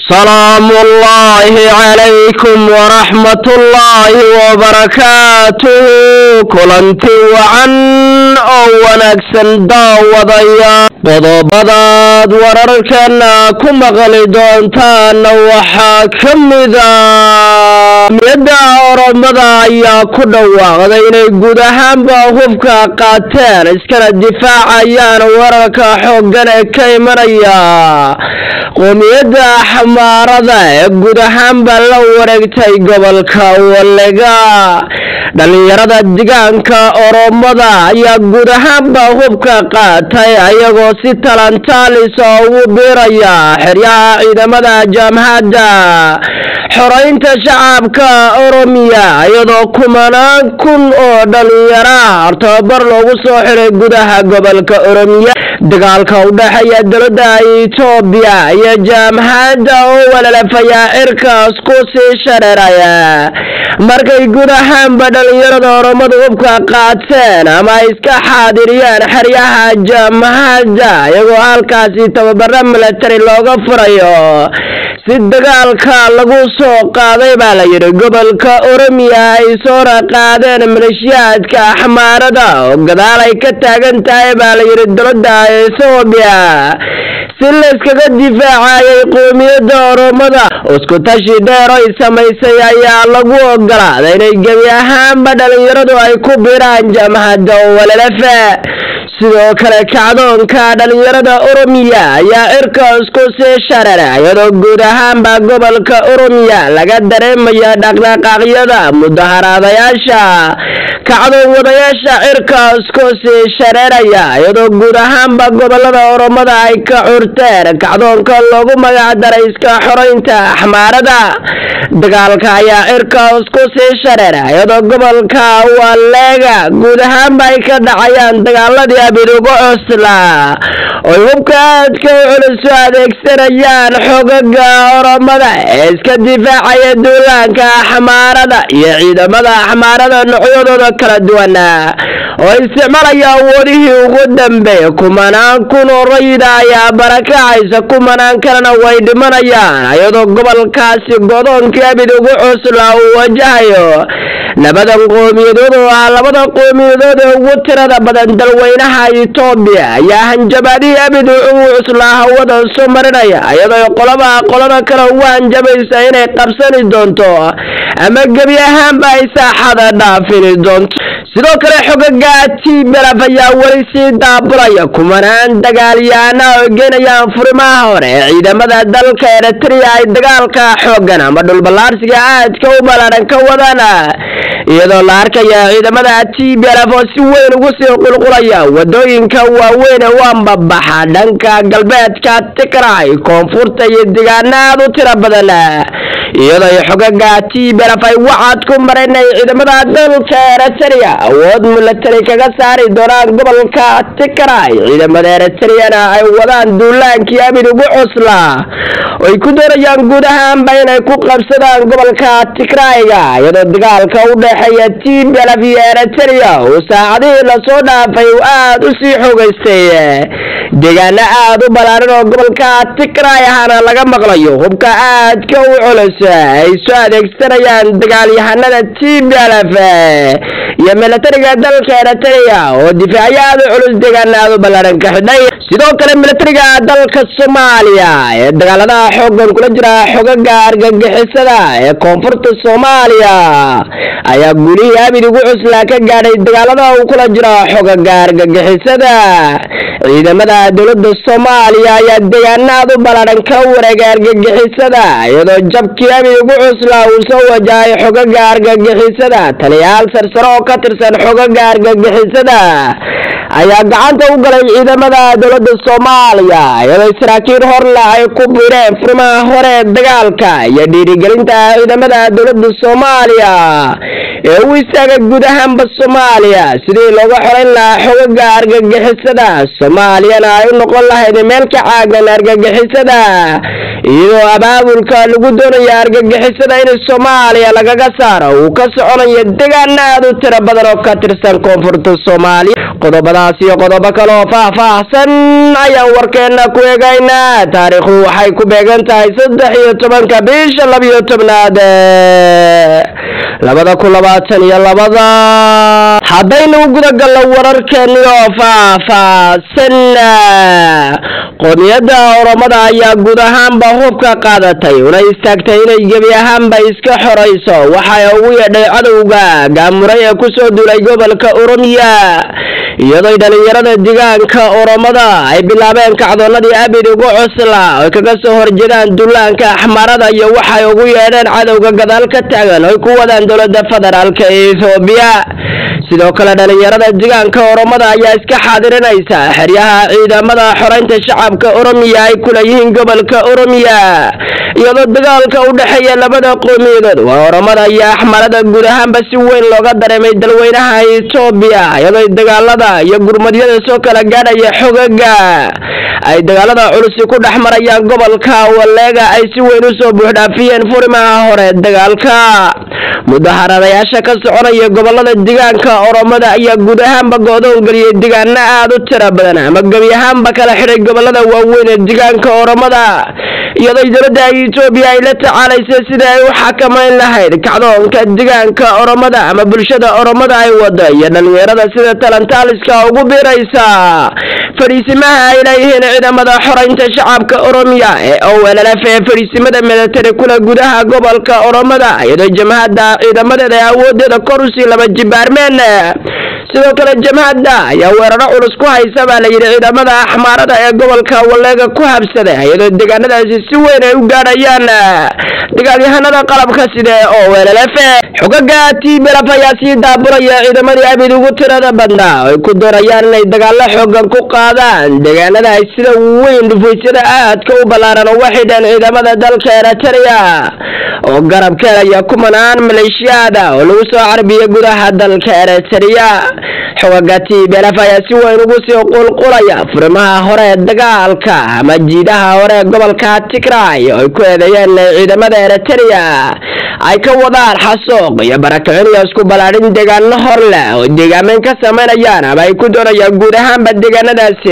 salaamu ullaahi calaykum waraxmatullaahi wabarakaatuhu kulanti wacan oo wanaagsan daawadaya qodobadaad wararkana ku maqli doontaana waxaa ka mida miyadda oromada ayaa ku dhawaaqday inay guud ahaanba hubka qaateen iskana difaacayaan wararka xooggan ee ka imanaya qoomiyadda xamaarada ee guud ahaanba la wareegtay gobolka walega dhalinyarada degaanka oromada ayaa guud ahaanba hubka qaatay ayagoo si talantaalisa ugu biiraya xeryaha ciidamada jaamhadda xoreynta shacabka oromiya iyadoo kumanaan kun oo dhalinyara tababar loogu soo xiray gudaha gobolka oromiya dagaalka u dhexeeya dowladda etoobiya iyo jaamhadda oo walalafayaa cirkaas ku sii shareeraya markay guud ahaanba dhalinyarada oromada hubka qaateen ama ay iska xaadiriyeen xeryaha jaamhadda iyagoo halkaasi tababaro milatari looga furayo si dagaalka lagu soo qaaday baa la yidhi gobolka oromiya ay soora qaadeen maleeshiyaadka axmaarada oo gadaal ay ka taagan tahay baa la yidhi dowladda etoobiya si layskaga difaacayay qoomiyadda oromada isku tashi dheer ay samaysay ayaa lagu ogolaaday inay gebi ahaanba dhalinyaradu ay ku biraan jamhadda walalafe sidoo kale kacdoonka dhalinyarada oromiya ayaa cirkaas ku sii sharara iyadoo guud ahaanba gobolka oromiya laga dareemaya dhaqdhaqaaqyada mudaharaadayaasha kacdoon wadayaasha cirkaas ku sii shareeraya iyadoo guud ahaanba gobolada oromada ay ka curteen kacdoonka loogu magacdaray iska xoreynta axmaarada dagaalka ayaa cirkaas ku sii shareera iyadoo gobolka waleega guud ahaanba ay ka dhacayaan dagaaladii abidugo cusla oy hubka aadka u culisu adeegsanayaan xogaga oromada ee iska difaacaya duulaanka axmaarada iyo ciidamada axmaarada noocyadooda kala duwana oo isticmaalaya awoodihii ugu dambeeya kumanaan kun oo rayida ayaa barakacaysa kumanaan kalena way dhimanayaan iyadoo gobolkaasi godoonkii abid ugu cusla uu wajahayo labadan qoomiyadood oo ah labada qoomiyadood ee ugu tirada badan dalweynaha etoobiya ayaa hanjabaadihii abid ugu cuslaa hawada soo marinaya iyadoo qolaba qolada kale ugu hanjabaysa inay qabsani doonto ama gebi ahaanba ay saaxada dhaafini doonto sidoo kale xogaga tblf ayaa weli sii daabulaya kumanaan dagaalyaana oo geenayaan furimaha hore ee ciidamada dalka eritrea ay dagaalka xoogan ama dhulballaarsiga aadka u ballaadhan ka wadaan iyadoo la arkaya ciidamada tblf oo si weyn ugu sii qulqulaya wadooyinka waaweyn ee u ambabaxa dhanka galbeedka tigray koonfurta iyo deegaana aad u tiro badan iyadoo xogaga tblf ay wacad ku mareen ay ciidamada dalka eritrea awood milatari kaga saari doonaan gobolka tigray ciidamada eritriana ay wadaan duulaankii abid ugu cuslaa oy ku doonayaan guud ahaanba inay ku qabsadaan gobolka tigrayga iyadoo dagaalka u dhexeeya tblf iyo eritrea uu saacadihii lasoo dhaafay uu aada u sii xoogaystay deegaano aada u ballaaran oo gobolka tigray ahana laga maqlayo hubka aadka u culus ay soo adeegsanayaan dagaalyahanada tblf iyo milatariga dalka eritrea oo difaacyo aada u culus deegaano aada u ballaaran ka xidhay sidoo kale milatariga dalka soomaaliya ee dagaaladaha xoogan kula jira xogaga argagixisada ee koonfurta soomaaliya ayaa gulihii abid ugu cuslaa ka gaadhay dagaalada uu kula jira xogaga argagixisada ciidamada dowladda soomaaliya ayaa deegaano aada u ballaadhan ka wareegay argagixisada iyadoo jabkii abid ugu cuslaa uu soo wajahay xogaga argagixisada taliyayaal sarsare oo ka tirsan xogaga argagixisada ayaa gacanta u galay ciidamada dowladda soomaaliya iyadoo saraakiil horle ay ku biireen furimaha hore ee dagaalka iyo dhiirigelinta ciidamada dowladda soomaaliya ee u istaagay guud ahaanba soomaaliya sidii looga xoreyn lahaa xogaga argagixisada soomaaliyana ay u noqon lahayd meel ka caagan argagixisada iyadoo abaabulka lagu doonaya argagixisada in soomaaliya lagaga saaro uu ka soconayo deegaano aada u tiro badan oo ka tirsan koonfurta soomaaliya qodobadaas iyo qodobo kale oo faah-faahsan ayaan warkeena ku eegaynaa taariikhdu waxay ku beegan tahay saddex iyo tobanka bisha labiyo tobnaad labada kun labaatan iyo labada haddaynu gudagalno wararkeeni oo faah-faahsan qoomiyadda oromada ayaa guud ahaanba hubka qaadatay una istaagtay inay gebi ahaanba iska xorayso waxay ugu yeedhay cadowga gaamuray ee kusoo duulay gobolka oromiya iyadoo dhalinyarada deegaanka oromada ay bilaabeen kacdoonadii abid ugu cusla oy kaga soo horjeedaan dullaanka axmaarada iyo waxay ugu yeedheen cadowga gadaal ka taagan oy ku wadaan dowlada federaalka ee ethoobiya sidoo kale dhalinyarada deegaanka oromada ayaa iska xaadirinaysa xeryaha ciidamada xoreynta shacabka oromiya ay kuleeyihiin gobolka oromiya iyadoo dagaalka u dhexeeya labada qoomiyadood waa oromada iyo axmarada guud ahaanba si weyn looga dareemay dalweynaha etoobiya iyadoo dagaalada iyo gurmadyada soo kala gaadhaya xogaga ay dagaalada culusi ku dhex marayaan gobolka waleega ay si weyn usoo buuxdhaafiyeen furimaha hore dagaalka mudaharadayaasha ka soconaya gobolada deegaanka oromada ayaa guud ahaanba go-doon geliyay deegaano aada u tira badan ama gebi ahaanba kala xidhay gobolada waaweyn ee deegaanka oromada iyadoo dowladda etoobiya ay la tacaalaysay sida ay u xakamayn lahayd kacdoonka deegaanka oromada ama bulshada oromada ay wado iyo dhalinyarada sida talantaaliska ugu biiraysa fadhiisimaha ay leeyihiin ciidamada xoreynta shacabka oromiya ee owllf ee fadhiisimada milatari kula gudaha gobolka oromada iyadoo jamhadda ciidamadeeda ee awoodeeda kor usii laba jibaarmeen sidoo kale jamhadda ayaa weeraro culus ku haysa baa layidhi ciidamada axmaarada ee gobolka waleega ku habsaday iyadoo deegaanadaasi si weyn ay u gaadhayaan dagaalyahanada qalabka sida oo wllf xogaga tblf ayaa sii daaburaya ciidamadii abid ugu tirada badnaa ay ku doonayaan inay dagaalo xoogan ku qaadaan deegaanada ay sida weyn dhufaysyada aadka u ballaaran uga xidheen ciidamada dalka eritrea oo garab ka helaya kumanaan maleeshiyaada oo lagu soo carbiyay gudaha dalka eritrea xogaga tblf ayaa si weyn ugu sii qulqulaya furimaha hore ee dagaalka ama jiidaha hore ee gobolka tigray oo ay ku eedeeyeen ciidamada eritrea ay ka wadaan xasuuq iyo barakicin iyo isku ballaadhin deegaano hor leh oo deegaameyn ka samaynayaan ama ay ku doonayaan guud ahaanba deegaanadaasi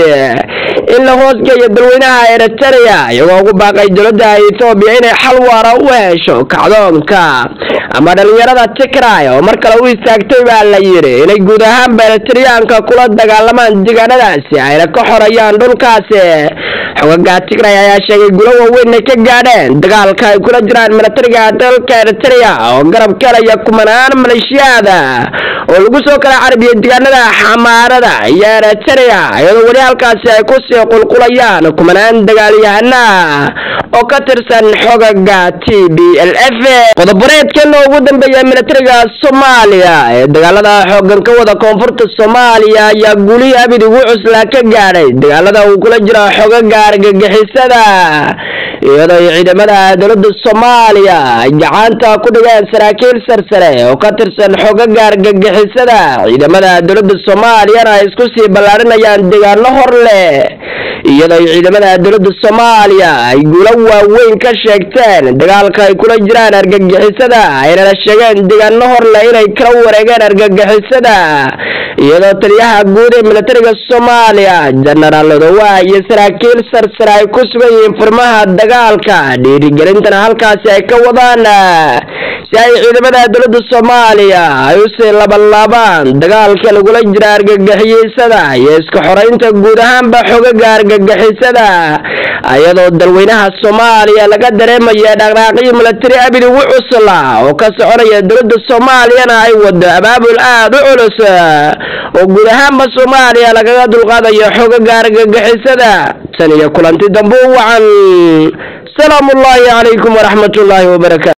in la hoosgeeyo dalweynaha eritrea iyagoo ugu baaqay dowladda ethoobiya inay xal waara u hesho kacdoonka ama dhalinyarada tigray oo mar kale u istaagtay baa la yidhi inay guud ahaanba eritriyaanka kula dagaalamaan deegaanadaasi ayna ka xorayaan dhulkaasi xogaga tigray ayaa sheegay gulo waaweyn ay ka gaadheen dagaalka ay kula jiraan milatariga dalka eritrea oo garab ka helaya kumanaan maleeshiyaada oo lagu soo kala carbiyay deegaanada xamaarada iyo eritrea iyadoo weli halkaasi ay kusii qulqulayaan kumanaan dagaalyahana oo ka tirsan xogaga t b l f qodobareedkan ugu dambeeya milatariga soomaaliya ee dagaalada xoogan ka wada koonfurta soomaaliya ayaa guulihii abid ugu cuslaa ka gaadhay dagaalada uu kula jiro xogaga argagixisada iyadoo ciidamada dowladda soomaaliya ay gacanta ku dhigeen saraakiil sarsare oo ka tirsan xogaga argagixisada ciidamada dowladda soomaaliyana ay isku sii ballaarinayaan deegaano hor leh iyadoo ciidamada dowladda soomaaliya ay guulo waaweyn ka sheegteen dagaalka ay kula jiraan argagixisada aynana sheegeen deegaano hor leh inay kala wareegeen argagixisada iyadoo taliyaha guud ee milatariga soomaaliya jenaraal odowa iyo saraakiil sarsare ay ku sugan yihiin furmaha dagaalka dhiirigelintana halkaasi ay ka wadaan si ay ciidamada dowladda soomaaliya ay usii labanlaabaan dagaalka lagula jira argagixisada iyo iska xoreynta guud ahaanba xogaga argagixisada iyadoo dalweynaha soomaaliya laga dareemaya dhaqdhaaqyo milatari abid ugu cusla oo ka soconaya dowladda soomaaliyana ay wado abaabul aada u culus oo guud ahaanba soomaaliya lagaga dulqaadayo xogaga argagixisada tan iyo kulanti dambe u wacan salaamu ullaahi calaykum waraxmat ullaahi wabarakaatu